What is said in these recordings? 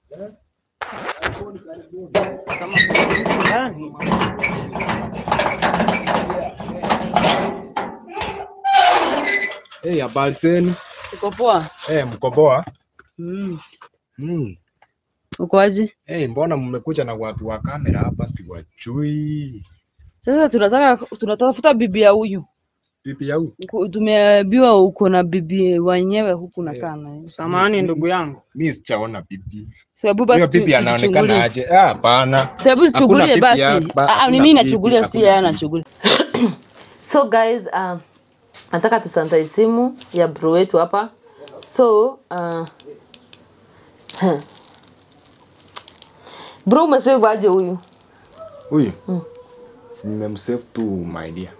Yaani, Hey, habari zenu? Uko poa? Eh, mko poa? Mm. Mm. Uko aje? Eh, mbona mmekuja na watu wa kamera hapa siwajui? Sasa tunataka tunatafuta bibi ya huyu. Bibi yangu. Uko- Tumeambiwa uko na bibi wenyewe huku nakaa naye. samahani ndugu yangu. Mimi sijaona bibi. Sababu Huyo basi bibi tu- anaonekana tuchungulie. aje? Ah, hapana. Sababu Hakuna tuchungulie bibi basi. ya- ba- Ah, ah, ni hakuna mimi bibi, nachungulia si hakuna yeye bibi. anachungulia. So guys, uh, nataka tusantai simu ya bro wetu hapa. So uh, bro umesave aje huyu? Huyu? Si nimemsave tu my dear.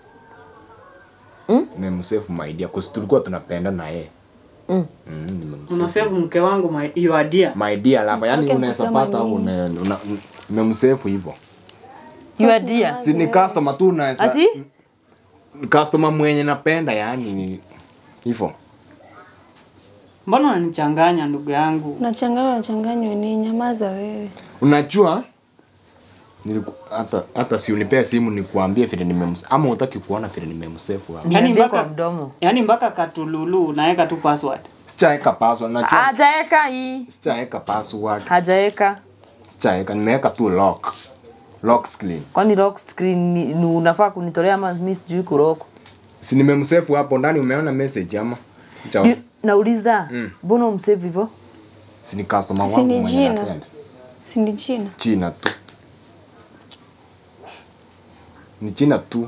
Mm? Nimemsave my dear kwa sababu tulikuwa tunapenda na yeye. Mm. Mm, nimemsave. Unasave mke wangu my, your dear. My dear lava, yani Okay, unaweza kusema pata nini? una, una, nimemsave hivyo. You are dear. Si ni customer tu unaweza Ati? Ni customer mwenye napenda yani ni hivyo. Mbona unanichanganya ndugu yangu? Unachanganywa unachanganywa ni nyamaza wewe. Unajua niliku, hata hata si unipea simu nikuambie vile nimemsave ama hutaki kuona vile nimemsave hapa. Yaani Niambie kwa mpaka mdomo. yaani mpaka katululu unaweka tu password. Sijaeka password najua. Hajaeka hii. Sijaeka password. Hajaeka. Sijaeka nimeweka tu lock. Lock screen. Kwani lock screen ni, ni unafaa kunitolea ama mimi sijui kurock. Si nimemsave hapo ndani umeona message ama? Chao. Ni- Nauliza, Mm. mbona umsave hivyo? Si ni customer Si wangu ni mwenye jina. napenda. Si ni jina. China tu. Ni China tu.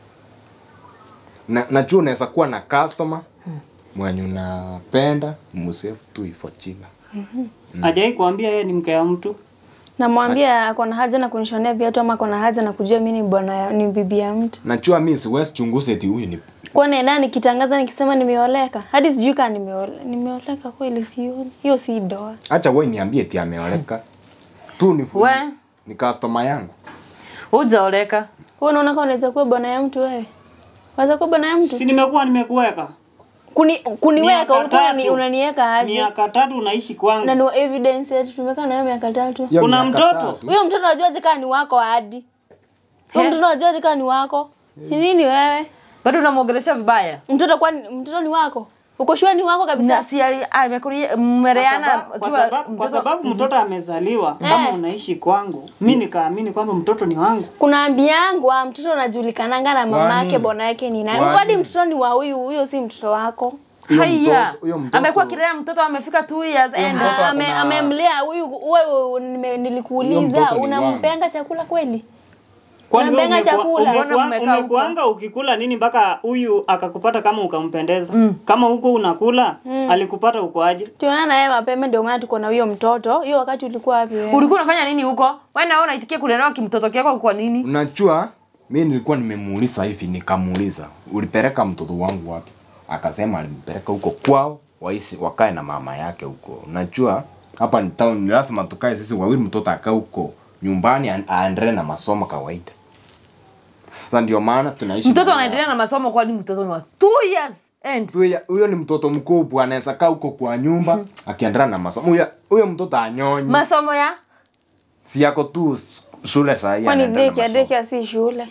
Na, najua unaweza kuwa na customer mwenye unapenda msave tu hivyo China. Hajai kuambia yeye ni mke wa mtu. Namwambia ako na haja na kunishonea viatu ama ako na haja na kujua mimi ni bwana ya- ni bibi ya mtu. Najua mimi siwezi chunguza eti huyu ni Kwa nenda nikitangaza nikisema nimeoleka. Hadi sijui kama nimeoleka. Nimeoleka kweli sioni. Hiyo si doa. acha wewe niambie eti ameoleka. Tu ni We, ni customer yangu. hujaoleka. Wewe unaona kama unaweza kuwa bwana ya mtu wewe? Unaweza kuwa bwana ya mtu? Si nimekuwa nimekuweka. Kuni kuniweka Miaka ulikuwa unani- tatu. unaniweka aje? Miaka tatu unaishi kwangu. Na no evidence yetu tumekaa na wewe miaka tatu. Hiyo Kuna miaka mtoto? tatu. Huyo mtoto unajuaje kama ni wako hadi? Huyo mtoto unajuaje kama ni wako? Ni nini wewe? Bado unamwongelesha vibaya. Mtoto kwani mtoto ni wako? Uko shua ni wako kabisa? Na si ali- amekulia Kwa mmereana sababu, kwa sababu, kwa sababu mtoto amezaliwa kama unaishi kwangu, mi nikaamini kwamba mtoto ni wangu. kuna ambi yangu ah, mtoto anajulikananga na mama Kwani? yake bwana yake ni nani Kwani? hadi mtoto ni wa huyu huyo si mtoto wako Huyo haya mtoto- huyo mtoto- amekuwa kilea mtoto amefika 2 years and mtoto Ah, ame- akona- amemlea huyu wewe nime- Huyo nilikuuliza mtoto ni unampenga chakula kweli Kwani wewe Unampenga umekuwa- chakula? umekuwa- Mbona mmekaa huko? umekuanga ukikula nini mpaka huyu akakupata kama ukampendeza? Kama huko unakula alikupata uko aje? tuonana na yeye mapema ndio maana tuko na huyo mtoto hiyo wakati ulikuwa wapi wewe ulikuwa unafanya nini huko wewe na wewe unaitikia kulelewa kimtoto kyako kwa nini Unajua mimi nilikuwa nimemuuliza hivi nikamuuliza ulipeleka mtoto wangu wapi? Akasema alimpeleka huko kwao waishi wakae na mama yake huko. Unajua hapa ni town ni lazima tukae sisi wawili mtoto akae huko nyumbani a- aendelee na masomo kawaida. Sasa ndio maana tunaishi mtoto na- anaendelea na masomo kwani mtoto ni wa 2 years and Huyo- huyo ni mtoto mkubwa anaweza kaa huko kwa nyumba akiendelea na masomo. Huyo huyo mtoto anyonyi. masomo ya si yako tu s- shule saa hii kwani anaendelea na deki ya masomo. deki ya si shule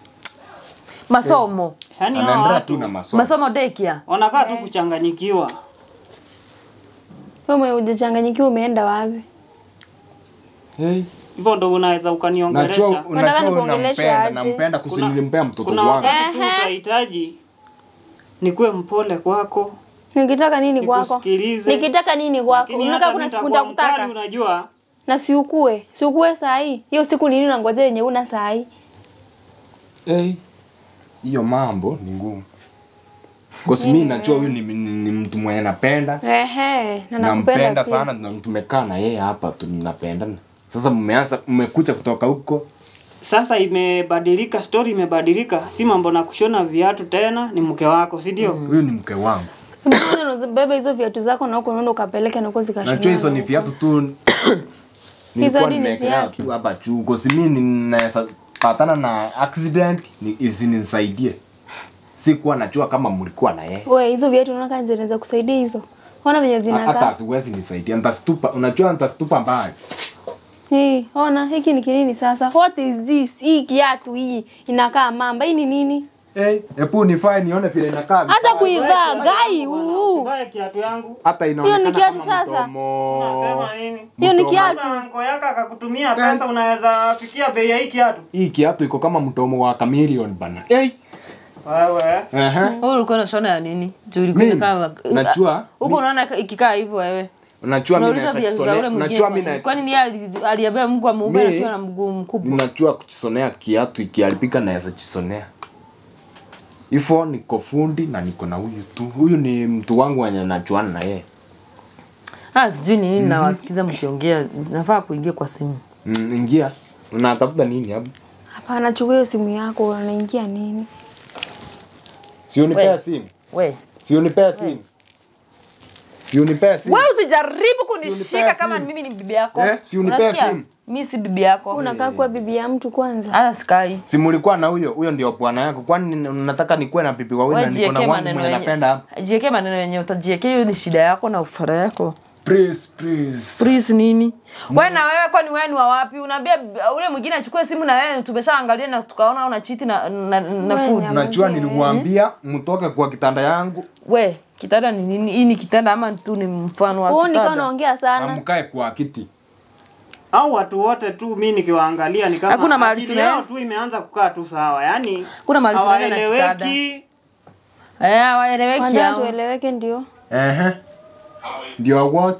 masomo Yaani hao Anaendelea tu watu na masomo. masomo dekia wanakaa tu kuchanganyikiwa. wewe mwenye hujachanganyikiwa umeenda wapi Hey. Hivyo ndo unaweza Najua ukaniongelesha. Unataka unajua nikuongeleshe unampenda aje? nampenda kusini nilimpea mtoto kuna wangu. wakati tu utahitaji nikuwe mpole kwako, nikitaka nini kwako nikusikilize. nikitaka nini kwako Lakini unataka hata kuna mimi siku nitakuwa nitakutaka mkali, unajua na siukue siukue saa hii hiyo siku nini unangoja yenye una saa hii Hey. Hiyo mambo ni ngumu. Kwa sababu mimi najua huyu ni, ni, ni mtu mwenye napenda. ehe na nakupenda Nampenda pia. sana na tumekaa na yeye hapa tunapendana. Sasa mmeanza mmekuja kutoka huko. sasa imebadilika, story imebadilika, si mambo na kushona viatu tena, ni mke wako, si ndio? Huyu ni mke wangu. Mbona unazibeba hizo viatu zako na huko unaenda ukapeleke na huko zikashonana Najua hizo ni huko? viatu tu nilikuwa ni nimewekelea viatu? tu hapa juu. Kwa sababu mimi ninaweza patana na accident ni isinisaidie. Sikuwa najua kama mlikuwa na yeye. Wewe hizo viatu unaona kama zinaweza kusaidia hizo? Ona venye hata zinakaa. siwezi nisaidia nitastupa unajua nitastupa mbali Hii, ona hiki ni kinini sasa? What is this? Hii kiatu hii inakaa mamba. Hii ni nini? hey, epu nifae nione vile inakaa Hata kuivaa Wewe, gai bwana, huu. usivae kiatu yangu. hata inaonekana Hiyo ni kiatu kama sasa? mdomo. Unasema nini? Hiyo ni Mdomo. kiatu. Hata anko yako akakutumia pesa unaweza fikia bei ya hii kiatu. hii kiatu iko kama mdomo wa chameleon bana hey. Wewe. Ehe. Wewe ulikuwa unashona ya nini? Juu ilikuwa Mimi? inakaa Najua. Huko unaona ikikaa hivyo wewe. unajua mimi Unauliza naweza viazi za ule kusonea mwingine. unajua mimi kwani- na Kwani ni ali- aliambia Mungu amuumbe Mimi- akiwa na mguu mkubwa? unajua kusonea kiatu ikiharibika naweza chisonea hivyo niko fundi na niko na huyu tu huyu ni mtu wangu wenye najuana na yeye Ah, sijui ni nini nawasikiza mkiongea. Nafaa kuingia kwa simu. mm, ingia unatafuta nini hapo Hapana, chukua hiyo simu yako, unaingia nini? si unipea We. simu We. si unipea simu si unipea simu Wewe usijaribu unipea kunishika kama simu. mimi ni bibi yako. Eh, si unipea Unasikia? simu. Mimi si bibi yako. Unakaa kuwa bibi ya mtu kwanza. Hata sikai. si mulikuwa na huyo huyo ndio bwana yako kwani unataka nikuwe na bibi wawili na Wewe niko na jiwekee wangu maneno mwenye napenda hapa yenye. Jiwekee maneno yenye utajiwekea hiyo ni shida yako na ufara yako. please please Please nini? Wewe na wewe kwani wewe ni wa wapi? Unaambia ule mwingine achukue simu na wewe tumeshaangalia na tukaona una chiti na na, na Wewe food. nyama. najua Mzee. niliwaambia mtoke kwa kitanda yangu We, kitanda ni nini? Hii ni kitanda ama tu ni mfano wa Wewe nikaa kitanda? unaongea na sana. mkae kwa kiti Au watu wote tu mimi nikiwaangalia ni kama Hakuna mahali akili tunaenda. yao tu imeanza kukaa tu sawa. Yaani Kuna mahali tunaenda na hawaeleweki. Eh, waeleweki Kwanza hao. tueleweke ndio. ehe ndio what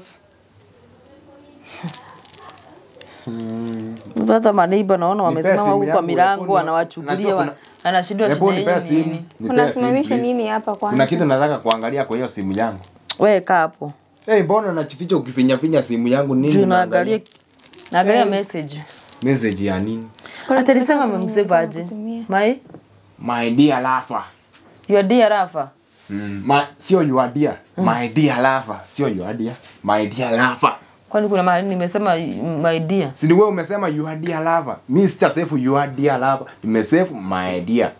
Sasa Hata maneiba naona wamesimama simu huko kwa yangu, milango hebu ni- wanawachungulia najua wa- kuna- anashindwa hebu shida nipea yenyu ni simu nini. nipea simu Unasimamisha please. nini hapa kwanza? kuna kitu nataka kuangalia kwa hiyo simu yangu We kaa hapo. hey, mbona unachificha ukifinyafinya simu yangu nini Juu unaangalia? naangalia naangalia message. message ya nini Hata nilisema amemsave aje. My my dear lover your dear Rafa. mm. my, sio your dear my dear lover sio your dear my dear lover Kwani kuna mahali nimesema my dear? si ni wewe umesema your dear lover mi sicha save your dear lover nimesave my dear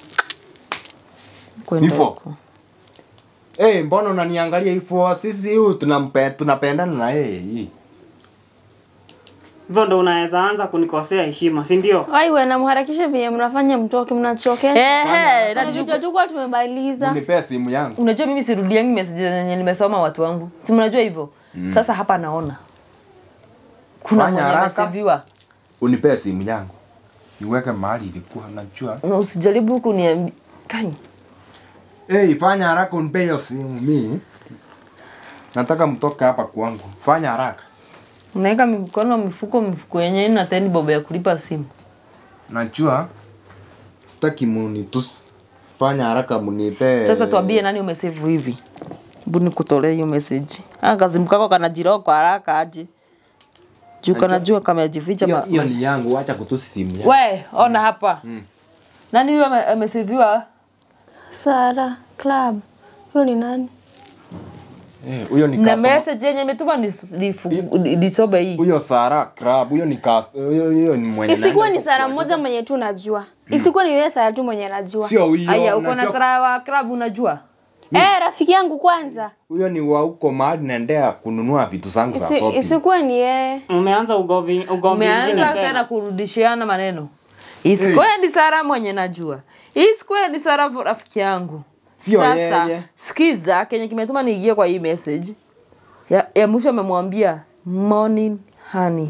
Kwenda Hivyo. huko. hey, mbona unaniangalia hivyo sisi huyu tunampe tunapendana na yeye hii Hivyo ndo unaweza anza kunikosea heshima, si ndio? Aiwe namharakisha vile mnafanya mtoke mnachoke. Ehe, na Na vichwa tukuwa tumemaliza. unipea simu yangu unajua mimi sirudiangi message zenye nimesoma watu wangu. Si mnajua hivyo? Sasa hapa naona. Kuna Fanya mwenye haraka. ameseviwa. unipea simu yangu niweke mahali ilikuwa najua Na usijaribu kuniambia. Kai. hey, fanya haraka unipee hiyo simu mi nataka mtoke hapa kwangu fanya haraka Unaweka mikono mifuko mifuko yenyewe na teni bobo ya kulipa simu. najua sitaki munitusi fanya haraka munipee Sasa tuambie nani umesave hivi. Hebu nikutolee hiyo message. Ah, kazimu kako kanajiroko kwa haraka aje. Juu kanajua kamejificha hiyo ma- hiyo mash- ni yangu wacha kutusi simu yangu We, ona hapa. Nani huyo ame- ameseviwa? Sara Club. Huyo ni nani? Eh, huyo ni Na customer message yenye imetuma ni nifu- nisome hii. huyo Sara Club huyo ni cast huyo huyo ni mwenye Isikuwa ni naenda Sara kwa- mmoja mwenye tu najua. Isikuwa ni yeye Sara tu mwenye najua. sio huyo Aya, uko na unajua- sara wa club unajua? Eh, rafiki yangu kwanza. huyo ni wa huko mahali naendea kununua vitu zangu za Isi, shopping isikuwa ni yeye. Umeanza ugomvi ugomvi mwingine Umeanza tena tena. kurudishiana maneno. Isikuwe ni Sara mwenye najua. Isikuwe ni Sara rafiki yangu. Sio Sasa yeye. sikiza kenye kimetuma niingie kwa hii message. Ya, ya mwisho amemwambia morning honey.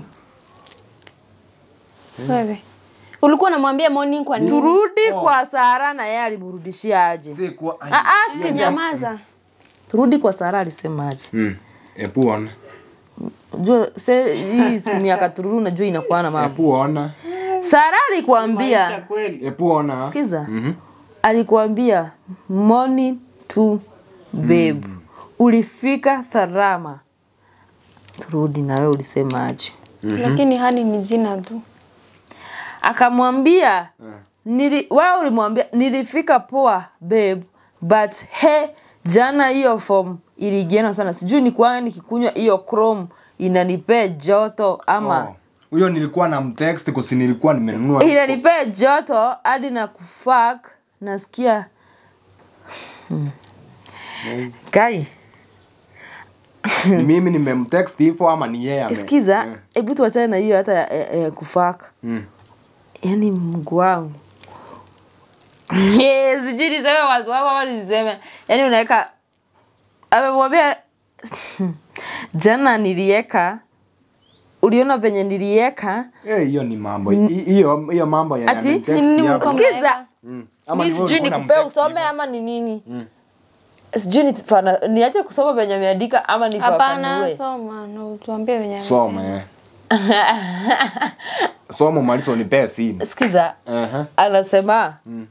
Wewe. Ulikuwa unamwambia morning kwa nini? Turudi kwa Sara na yeye alimrudishia aje? si kwa Ah ah, sikiza. Nyamaza. Turudi kwa Sara alisema aje? mm. epu ona Unajua se hii simu ya katururu unajua inakuwa na mambo. epu ona Sara Maisha alikwambia kweli. epu ona sikiza. Alikuambia morning to babe. Ulifika salama. Turudi na wewe ulisema aje? Lakini hani ni jina tu. Akamwambia nili, wewe ulimwambia nilifika poa babe but he jana hiyo form iligiana sana sijui ni kwa nikikunywa hiyo chrome inanipea joto ama Oh. huyo nilikuwa na mtext kusi nilikuwa nimenunua inanipea joto hadi na kufak nasikia hmm. kai Ni mimi nimemtext hivyo ama ni yeye ame Sikiza, Eh. hebu tuachane na hiyo hata ya, ya, ya kufaka. Mm. Yaani Mungu wangu. Eh, Sijui niseme watu wako ama niseme. Yaani unaweka amemwambia jana nilieka uliona venye nilieka Eh, hiyo ni mambo. Hi- Hiyo hiyo mambo ya Ati? amemtext Nini hapo. mko- sikiza Mm. Ama mi ni wewe sijui ulikuwa nikupee unamtext usome hivyo? ama ni nini sijui nifana- niache kusoma venye ameandika ama Hapana, nifafanue soma na utuambie venye Soma eh. Soma malizo unipee simu. sikiza Aha. anasema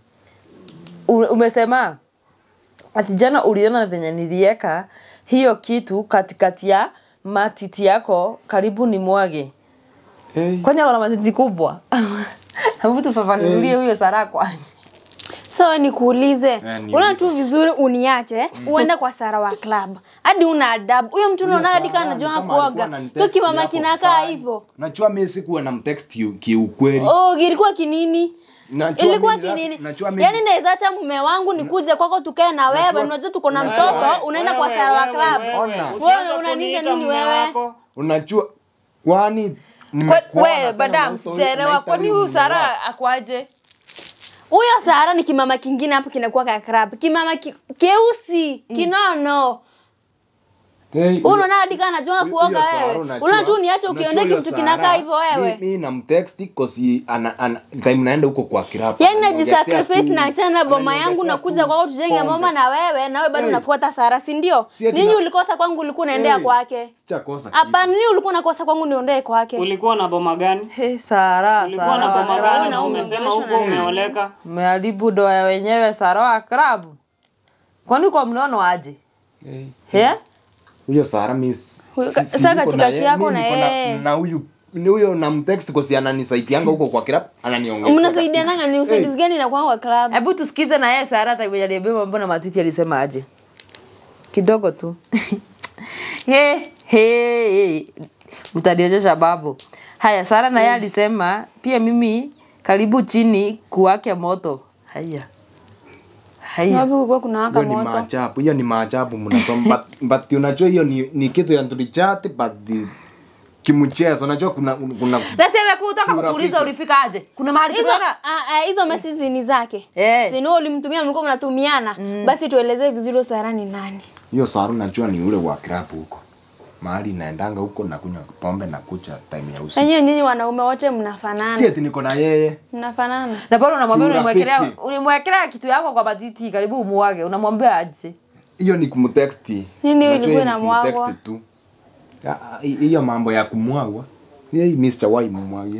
u- umesema ati jana uliona venye nilieka hiyo kitu katikati ya matiti yako karibu ni mwage Hey. kwani akona matiti kubwa hebu tufafanulie huyo Sara kwani so we nikuulize niulize. unaona tu vizuri uniache uende kwa Sara wa club hadi una adabu huyo mtu unaona hadi kama anajua Kama alikuwa kuoga ananitext hiyo kimama hapo kinakaa pale. hivyo Najua mimi sikuwa na mtext ki- kiukweli. oh ilikuwa kinini Najua ilikuwa mimi sasa- kinini najua mimi- yaani naweza acha mume wangu nikuje kwako tukae na wewe unajua tuko na mtoto unaenda kwa Wewe, Sara wa wewe, club wewe, Ona. usianze Wewe unaninga kuniita nini mume wewe? wako. Unajua kwani Kwe- nimekuona we tena badam unaita- sijaelewa unaita kwani huyu huyu mume wako. Sara akwaje huyo Sara ni kimama kingine hapo kinakuwa ka club kimama ki, keusi kinono Hey, unaona hadi kama anajua huyo- kuoga huyo Sara wewe unajua- unaona tu niache unajua ukiondeki huyo mtu Sara, kinakaa hivyo wewe mi- mi namtext kosi ana, ana, time naenda huko kwa kirapa yaani Ananiongezea najisacrifice tu- na achana boma ananiongezea yangu nakuja tu kwako tujenge pombe. mama na wewe nawe bado Hey. unafuata Sara si ndio Si ati nini na- ulikosa kwangu ulikuwa unaendea Hey, kwake sijakosa kitu. hapana nini ulikuwa unakosa kwangu niondee kwake ulikuwa na boma gani Hey, Sara ulikuwa na Sara boma Sara, gani na wewe umesema unaongeleshwa huko na nani? umeoleka umeharibu doa ya wenyewe Sara wa klabu kwani uko mnono aje Hey. yeah? huyo Sara mi si- Huyo- si- si sasa niko katikati na yeye, yako mi na niko yeye. na huyu ni huyo namtext kosi ananisaidianga huko kwa kirapa ananiongezea mnasaidiananga ni usaidizi gani na kwangu wa club hebu tusikize na yeye Sara hata mwenye aliambia mambo na matiti alisema aje kidogo tu hey, hey, hey. utanionyesha babu haya Sara na yeye alisema pia mimi karibu chini kuwake moto haya haya wapi kulikuwa kunawaka hiyo ni moto maajabu hiyo ni maajabu mnasoma but, but unajua hiyo ni, ni kitu ya tulichati but the- kimchezo unajua kuna kuna nasema kutaka Urafiki. kukuuliza ulifika aje kuna mahali hizo tunaona ah, ah, hizo message ni zake Eh. si ndio ulimtumia mlikuwa mnatumiana basi tuelezee vizuri Sara ni nani hiyo Sara najua ni ule wa krabu huko mahali naendanga huko na kunywa pombe na kucha time ya usiku wenyewe nyinyi wanaume wote mnafanana si ati niko na yeye mnafanana na bado unamwambia Urafiki. ulimwekelea ulimwekelea kitu yako kwa matiti karibu umuage unamwambia aje hiyo ni kumtext Nini Unajua ilikuwa hiyo ni inamwagwa? kumtext tu Ah, ah, hi- hiyo mambo ya kumwagwa yeye Mr. Wai mumwagie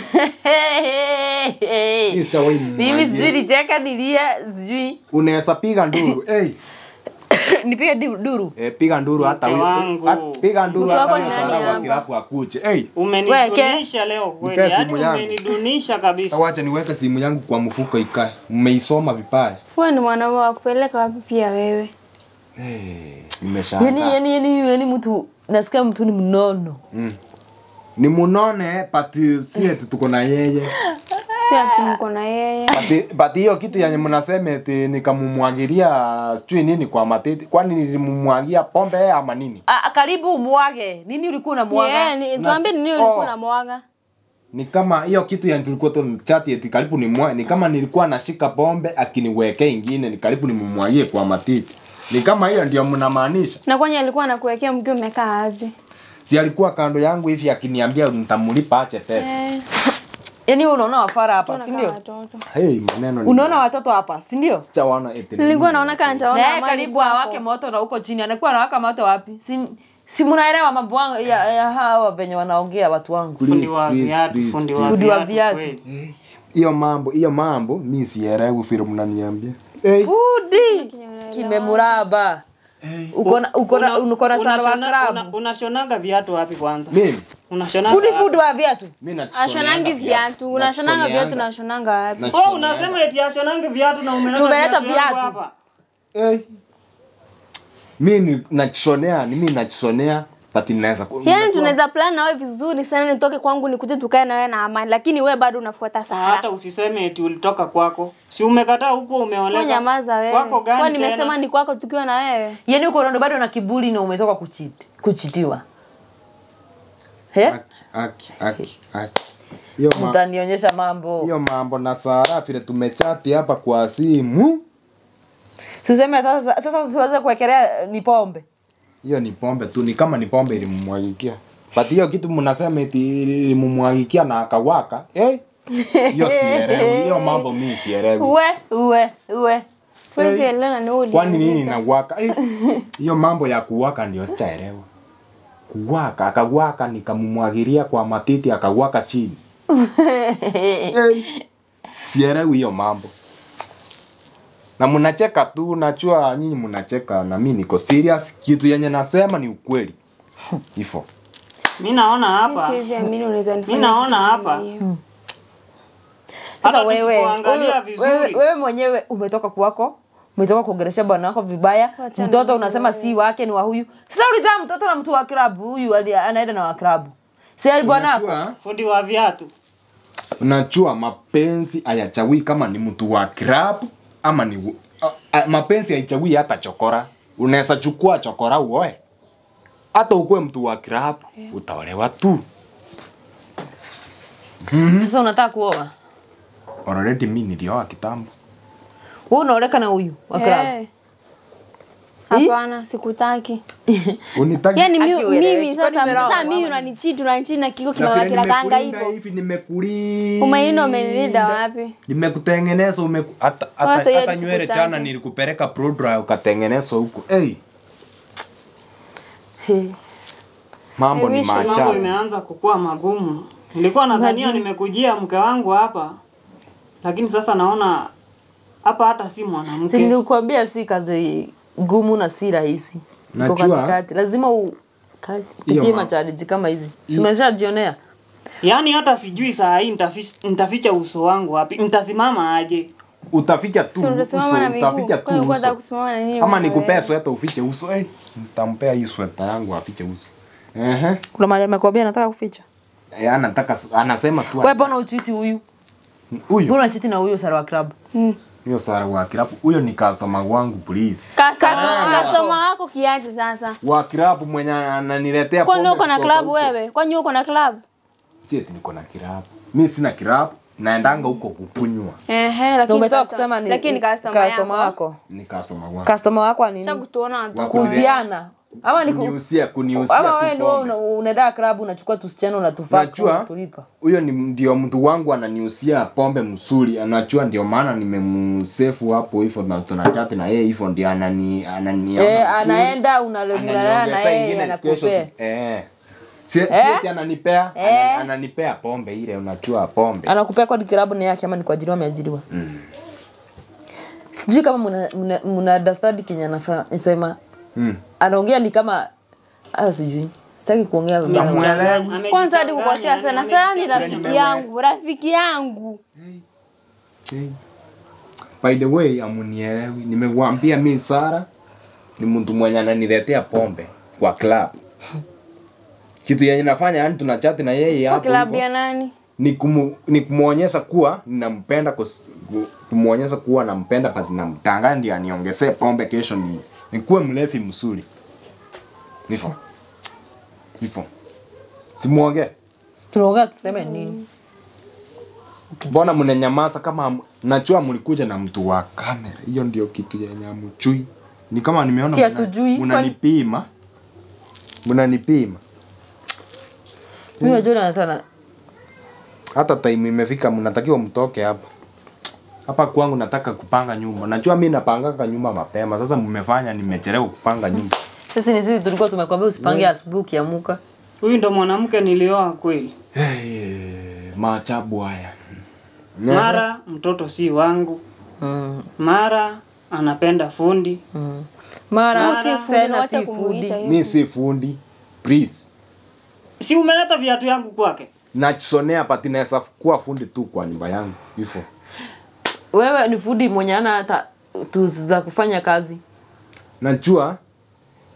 Mr. Wai mimi mumwagie sijui nicheka nilia sijui unaweza piga nduru hey, nipige di- duru eh, piga nduru hata Mke huyo wangu. hat- piga nduru Mke hata wako huyo ni nani Sara wa hapa? kirapu akuche hey, umenidunisha leo kweli Nipe yaani simu yangu. umenidunisha kabisa wacha niweke simu yangu kwa mfuko ikae mmeisoma vibaya wewe ni mwanaume wa kupeleka wapi pia wewe hey, nimeshangaa yani yani yani yani mtu nasikia mtu ni mnono ni munone but si eti tuko na yeye si ati mko na yeye But- but hiyo kitu yenye mnasema eti nikamumwagilia sijui nini kwa matiti kwani nilimumwagia pombe ama nini Ah, karibu umwage nini ulikuwa unamwaga yeah, ni tuambie ni nini Oh. ulikuwa unamwaga ni kama hiyo kitu yenye tulikuwa tu chati eti karibu ni mwa, ni kama nilikuwa nashika pombe akiniwekea ingine ni karibu nimumwagie kwa matiti ni kama hiyo ndio mnamaanisha na kwenye alikuwa anakuwekea mkiwa umekaa aje si alikuwa kando yangu hivi akiniambia nitamlipa ache pesa Eh, yani wewe unaona wafara hapa si tunakaa ndio watoto hey, maneno ni- unaona watoto hapa si ndio sijawaona eti ni nilikuwa nini. naona kama na nitaona yeye amani karibu kwako. awake moto na huko chini anakuwa anawaka moto wapi si si mnaelewa mambo yangu ya, ya hawa venye wanaongea watu wangu Please, fundi wa please, viatu please, fundi please. wa Fundi wa viatu viatu. kweli. hiyo mambo hiyo mambo mi sielewi vile mnaniambia hey. fudi kimemuraba uko na uko na Una- uko na sara wa unashona- una- krabu unashonaga viatu wapi kwanza mimi unashonaga fudi wapi? fudi wa viatu mi nachonanga ashonangi viatu unashonanga viatu Nachoneanga. unashonanga wapi Nachoneanga. Oh, unasema eti ashonange viatu na umeleta Umeleta viatu yangu viatu. hapa. Hey. mi ni- nachonea ni mi nachonea but inaweza ku- Yaani unajua- tunaweza plan na wewe vizuri sana nitoke kwangu nikuje tukae na wewe na amani lakini wewe bado unafuata hata Sara. usiseme eti ulitoka kwako si umekataa huko Wewe umeoleka nyamaza wewe. kwako Kwa gani nimesema tena ni kwako tukiwa na wewe. Yaani uko ndo bado na kiburi na umetoka kuchiti, kuchitiwa. He? Aki, aki, aki, aki. Hiyo ma- Mtanionyesha mambo. hiyo mambo na Sara vile tumechati hapa kwa simu, Tuseme sasa sasa siweze kuwekelea ni pombe. hiyo ni pombe tu, ni kama ni pombe ilimumwagikia. But hiyo kitu mnasema eti ilimumwagikia na akawaka eh? Hiyo sielewi, hiyo mambo mimi sielewi. Uwe, uwe, uwe. Huwezi elewa ni wewe. Kwani nini uliandika. inawaka? Eh, Hiyo mambo ya kuwaka ndio sichaelewa. Kuwaka, akawaka nikamumwagilia kwa matiti akawaka chini. Eh, Sielewi hiyo mambo. Na mnacheka tu, najua nyinyi mnacheka na mimi niko serious. Kitu yenye nasema ni ukweli. Hivyo. mi naona Mimi hapa siwezi amini unaweza nifanya. mi naona kitu hapa kama hiyo. hata Sasa wewe, tusipoangalia wewe, wewe, vizuri wewe mwenyewe umetoka kwako umetoka kuongelesha bwana wako vibaya, Wachana mtoto na unasema si wake ni wa huyu. Sasa ulizaa mtoto na mtu wa klabu, huyu ali- anaenda na wa klabu. Si ali bwana wako? Unajua, fundi wa viatu unajua mapenzi hayachagui kama ni mtu wa club ama ni a, a, mapenzi haichagui hata chokora. Unaweza chukua chokora uoe. Hata ukuwe mtu wa club utaolewa tu. Sasa unataka kuoa. Already mimi nilioa kitambo. Wewe unaoleka na huyu wa klabu. Eh. Hapana, sikutaki. Unitaki Yaani mi- Aki ueleweki. mimi Kwani sasa nimeroa sasa mimi mama? unanichiti unanichiti na kiko Na vile kina kanga nimekulinda hivyo. hivi nimekulinda. Umaini umenilinda wapi? Nimekutengeneza umeku, hata Sasa hata, hiyo hata nywele sikutaki. jana nilikupeleka pro dry ukatengenezwa huko. Hey, He. mambo ni wish mambo maajabu. imeanza kukua magumu nilikuwa nadhania Imagine. nimekujia mke wangu hapa lakini sasa naona hapa hata si Si mwanamke nilikwambia si kazi ngumu na si rahisi. Iko Najua. katikati. Lazima u ka- Hiyo pitie ma- machariji kama hizi. Simeshajionea. yaani hata sijui saa hii nitafi- nitaficha uso wangu wapi nitasimama aje Utaficha tu Si uso, unasimama na miguu. utaficha Kwa hiyo tu kwanza uso. kusimama na nini? Ama wewe? nikupea sweta ufiche uso. Eh, nitampea hii sweta yangu afiche uso. Ehe. Kuna mahali amekwambia nataka kuficha. Eh, anataka anasema tu Wewe mbona uchiti huyu? huyu Mbona unachiti na huyo Sara wa club? hiyo Sara wa kirapu. Huyo ni customer wangu please. Customer customer wako kiaje sasa? Wa kirapu mwenye ananiletea Kwani pombe uko na kutoka club huko. wewe? Kwani uko na club? Si eti niko na kirapu. Mimi sina kirapu. Naendanga huko kukunywa. Ehe, Na lakini umetoka customer- kusema ni lakini customer customer yako. wako. Ni customer wangu. Customer wako wa nini? Sasa kutuona watu. Wako- Kuuziana. Ama ni ku... Kuniusia, kuniusia ama tu wewe ni wewe pombe. una- unaenda club unachukua tusichana unatufaka Najua unatulipa. huyo ni ndio mtu wangu ananiusia pombe mzuri, anajua ndio maana nimemsefu hapo hivyo na tunachati na yeye hivyo ndio anani anani Eh, anaenda unalemulana na yeye anakupea. Eh. Si si Eh? eti ananipea, Eh? ana- ananipea pombe ile unajua pombe. Anakupea kwa club ni yake ama ni kwa ajili ameajiriwa. Sijui kama mna mna, mna understand Kenya anafanya nisema Mm. anaongea ni kama ah sijui. Sitaki kuongea vibaya. Namuelewa. Kwanza hadi kukosea Amejichanganya, sana. Sasa ni amejichanganya. rafiki yangu, rafiki yangu. Hey. By the way, amunielewi. Nimekuambia mi Sara ni mtu mwenye ananiletea pombe kwa club. Kitu yenye nafanya yani tunachati na yeye Kwa hapo club hivyo. ya nani? ni, kumu, ni kumuonyesha kuwa ninampenda kus- ku- kumuonyesha kuwa nampenda but namtanga ndio aniongezee pombe kesho ni nikuwe mlevi mzuri. Hivyo. Hivyo. Simuongee. Tunaongea tuseme nini? Mbona mnanyamaza kama ham- najua mlikuja na mtu wa kamera. Hiyo ndio kitu yenye hamjui. Ni kama nimeona Si mna- hatujui, kwani- mnanipima. Mnanipima. Mimi najua nataka Hata time imefika mnatakiwa mtoke hapa. Hapa kwangu nataka kupanga nyumba. Najua mimi napanganga nyumba mapema. Sasa mmefanya nimechelewa kupanga nyumba. sisi ni sisi tulikuwa tumekwambia usipange asubuhi ukiamuka. huyu ndo mwanamke nilioa kweli Hey, maajabu haya. mara mtoto si wangu Mm. mara anapenda fundi Mm. Mara Si fundi, tena wacha si kumuita food. hivyo. Mi si fundi. Please. si umeleta viatu yangu kwake Nachonea pati naweza kuwa fundi tu kwa nyumba yangu. Hivyo. Wewe ni food mwenye ana hata tools za kufanya kazi. Najua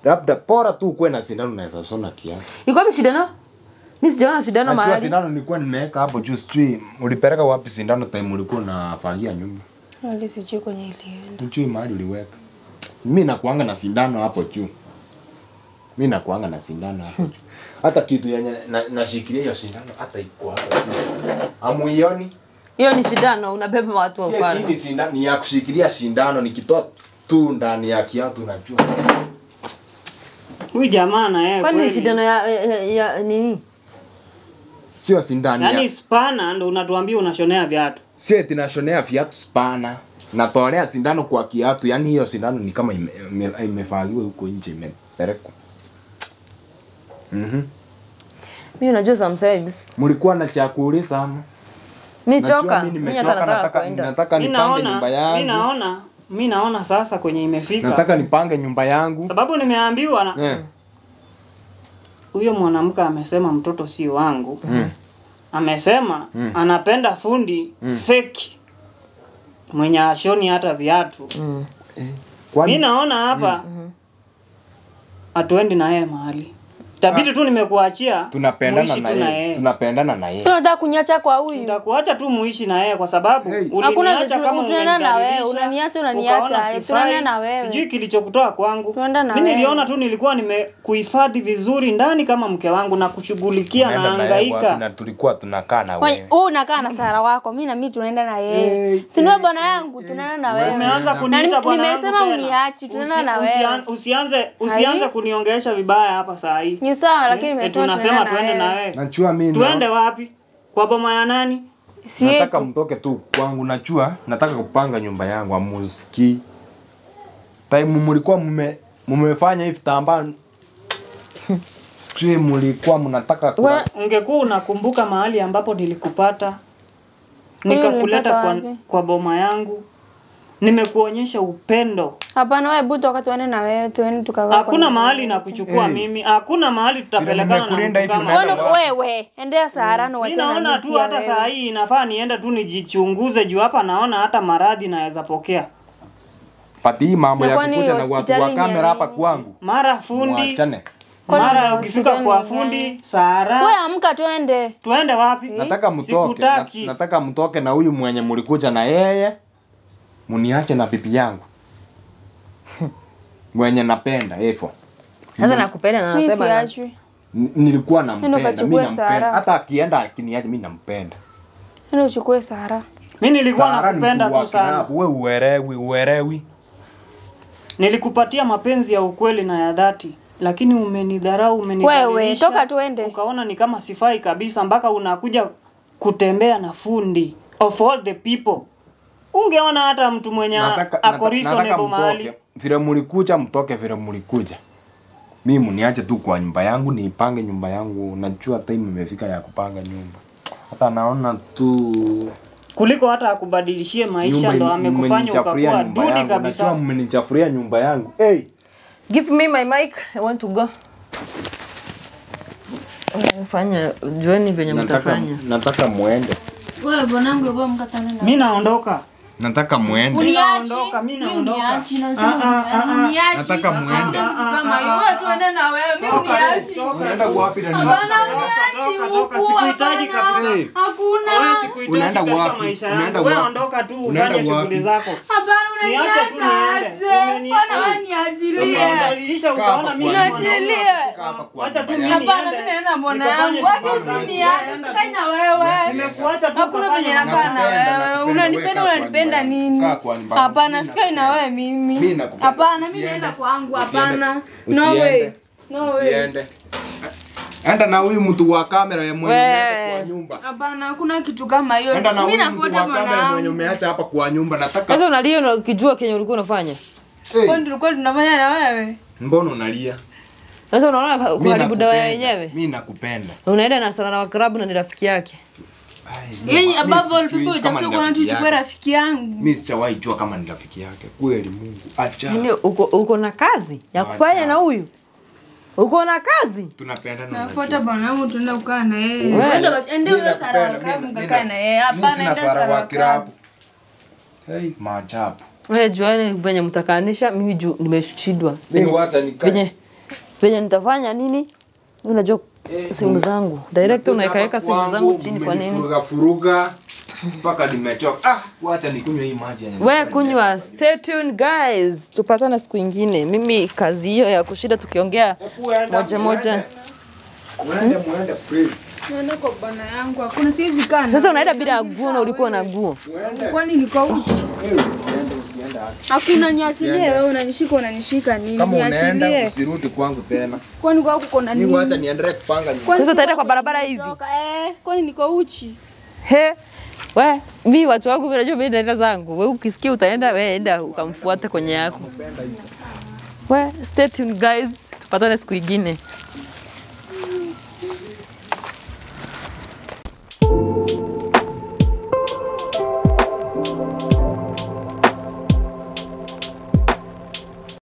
labda bora tu ukuwe na sindano unaweza shona kiatu iko wapi shindano mi sijaona shindano najua mahali sindano nilikuwa nimeweka hapo juu sijui ulipeleka wapi sindano time ulikuwa unafagia nyumba Hadi sijui kwenye ilienda. Ujui mahali uliweka. Mi nakuanga na sindano hapo juu. Mi nakuanga na sindano hapo juu. Hata kitu yenye na- nashikilia hiyo sindano hata iko hapo juu. Amuioni? hiyo ni shindano unabeba watu wa Si upande kiti sindano ni ya kushikilia sindano nikitoa tu ndani ya kiatu najua. Huyu jamaa na yeye kwani ni kweli. shindano ya, ya, ya nini Sio sindano. Yaani ya, spana ndo unatuambia unashonea viatu. sio eti nashonea viatu spana. Natolea sindano kwa kiatu, yani hiyo sindano ni kama ime- ime- imefagiwa huko nje imepelekwa. Mhm. mi unajua sometimes Mlikuwa na cha kuuliza ama? mi Najua choka mimi mi hata nimechoka, nataka nataka kwenda nataka Mi nipange naona, nyumba mi yangu. naona, mi naona sasa kwenye imefika. Nataka nipange nyumba yangu. Sababu nimeambiwa na Eh. huyo mwanamke amesema mtoto si wangu. Amesema anapenda fundi fake mwenye ashoni hata viatu. Mi Kwani naona hapa hatuendi na yeye mahali. Tabidi tu nimekuachia tunapendana muishi na tu na yeye. yeye. Tunapendana na yeye. Sio unataka kunyacha kwa huyu? Nitakuacha tu muishi na yeye kwa sababu Hey. Hakuna uliniacha vitu- kama tunaenda na wewe, umenidhalilisha, unaniacha, unaniacha, ukaona eh, sifai. tunaenda na wewe. Sijui kilichokutoa kwangu. Tunaenda na Mimi wewe. niliona tu nilikuwa nimekuhifadhi vizuri ndani kama mke wangu na kushughulikia na Tunaenda na yeye wapi hangaika. na tulikuwa tunakaa na Kwenye- wewe. Wewe unakaa na Sara wako, mimi na mimi tunaenda na yeye. Si ni wewe bwana yangu, tunaenda na wewe. Umeanza Na kuniita ni- bwana yangu nimesema tena. uniachi, tunaenda na Usi- wewe. usian- Usianze usianze Hai. kuniongelesha vibaya hapa saa hii. Ni sawa lakini Eh, nimesema tunasema tunaenda tuende na na wewe. wewe. Najua mimi Tuende wapi? Kwa boma ya nani? Si nataka yetu. mtoke tu kwangu. Najua nataka kupanga nyumba yangu amusiki. Time mlikuwa mume mmefanya hivi tambaa. Sijui mlikuwa mnataka kula- We- Ungekuwa unakumbuka mahali ambapo nilikupata nikakuleta ulinipata kwa, wapi? kwa boma yangu, nimekuonyesha upendo. Hapana wewe buto wakati tuende na wewe, tuende tukakaa. kwa Hakuna nyumba mahali yetu. na kuchukua Hey. mimi, hakuna mahali tutapelekana na nimekulinda mtu hivi kama unaenda wewe. Wewe wewe, endea Sara na Mimi wachana naona mimi tu pia hata wewe. saa hii inafaa niende tu nijichunguze juu hapa naona hata maradhi naweza pokea. Pati hii mambo Na ya kwani kukuja na watu wa hospitali ni ya kamera hapa nini? kwangu. Mara fundi, Mwachane. mara Kwani ukifika hospitali kwa ni fundi gani? Sara, Wewe amka tuende. tuende wapi? Nataka mtoke. na- Sikutaki. Nataka mtoke na huyu mwenye mlikuja na yeye. Muniache na bibi yangu. mwenye napenda hivyo. sasa nakupenda na Mimi nasema na- siachwi. N- nilikuwa nampenda, ukachukue mimi nampenda. Sara. Hata akienda akiniacha mimi nampenda. Nenda uchukue Sara. Mimi nilikuwa Sara ni nakupenda mtu wa tu sana. kirabu, wewe uelewi, uelewi. Nilikupatia mapenzi ya ukweli na ya dhati, lakini umenidharau, umenidhalilisha. Wewe, toka tuende. Ukaona ni kama sifai kabisa, mpaka unakuja kutembea na fundi of all the people. Ungeona hata mtu mwenye Nataka- ako nata- reasonable nataka mahali. mtoke. Vile mlikuja mtoke vile mlikuja. Mimi mniache tu kwa nyumba yangu niipange nyumba yangu. Najua time imefika ya kupanga nyumba. Hata naona tu kuliko hata akubadilishie maisha nyumba ndo ime- amekufanya mmenichafuria ukakuwa nyumba duni yangu. Najua kabisa. mmenichafuria nyumba yangu. Hey, give me my mic i want to go Eh, fanya jueni venye nataka mtafanya nataka muende. Wewe bwanangu wewe mkatana na. Mi naondoka. Nataka muende. Uniachi. naondoka, mi Mimi naondoka. uniachi na Ah, ah, sema ah, ah. uniachi. Nataka muende. Kitu kama hiyo. Wewe tuende na wewe, mimi uniachi. Unaenda wapi na Hapana uniachi Toka, toka, huku. sikuhitaji hapana. kabisa. Hey. Hakuna. Wewe sikuhitaji Unaenda katika wapi? maisha Unaenda yangu. Wewe wapi? ondoka tu Unaenda ufanye shughuli wapi? zako. Hapana Niache tu unaniacha niende. aje? Umeni- Bwana wewe Hey. niachilie. Umedhalilisha ukaona mimi ni Niachilie. mwanaume. Kaa hapa kwa Wacha tu nyumba mimi yangu. Hapana, mimi naenda mbona Nikafanye yangu. Wapi shughuli zangu. usiniache, Enda sikai tu. na wewe. Nimekuacha tu Hakuna ukafanye penye mambo nakaa na Nakupenda, wewe. nakupenda, Unanipenda, wewe kaa kwa unanipenda nyumba nini? yangu. Kaa kwa nyumba yangu. Hapana, Mimi sikai na wewe mimi. Mimi nakupenda. Hapana, mimi Usiende. naenda kwangu. Usiende. Hapana. No Usiende. way. No way. Usiende. Enda na huyu mtu wa kamera ya mwenye Wewe. umeacha kwa nyumba. Hapana, hakuna kitu kama hiyo. Enda na Mimi huyu mtu nafuata wa kamera mwenye mwanangu. umeacha hapa kwa nyumba. Nataka sasa unalia na ukijua kenye ulikuwa unafanya Hey, Kwani tulikuwa tunafanya na wewe? mbona unalia? sasa unaona Mimi kuharibu dawa nakupenda. yenyewe Mimi nakupenda. unaenda na sana wa klabu na ni rafiki yake Ai, Yeye mimi above all sijui people kama utafuta ni kuona tu rafiki uchukue yake. rafiki yangu. Mimi sijawahi jua kama ni rafiki yake. Kweli Mungu. Acha. Yaani uko, uko na kazi ya kufanya Acha. na huyu uko na kazi Tunapendana na Nafuata bwana wangu tunaenda kukaa na yeye. Wewe. Ende ende Mimi wewe Sara wa nakupenda, klabu mimi- mkakaa na yeye. Mimi Hapana, sina ende Sara Sara wa wa kirabu. klabu. Hey, maajabu. wewe juani venye mtakanisha mimi juu nimeshindwa Mimi venye wacha nikae. venye venye nitafanya nini unajua simu zangu direct unaekaweka simu zangu chini kwa nini Furuga furuga mpaka nimechoka. Ah, wacha nikunywe hii maji yenye. we kunywa stay tuned guys tupatane siku ingine mimi kazi hiyo ya kushinda tukiongea moja moja Muende muende please. Naenda kwa bwana yangu, hakuna siwezi kaa. sasa unaenda bila guo na ulikuwa na guo kwani niko uchi? Wewe usiende usiende. Hakuna niachilie wewe unanishika unanishika nini? Kama unaenda Niachilie. usirudi kwangu tena. Kwani kwa kuko na Mimi nini? wacha niendelee kupanga nyumba. Kwani sasa utaenda kwa kwa barabara hivi kutoka, Eh, kwani niko uchi? he we mi watu wangu vinajua mi naenda zangu we ukisikia utaenda we enda ukamfuate kwenye yako we stay tuned guys tupatane siku ingine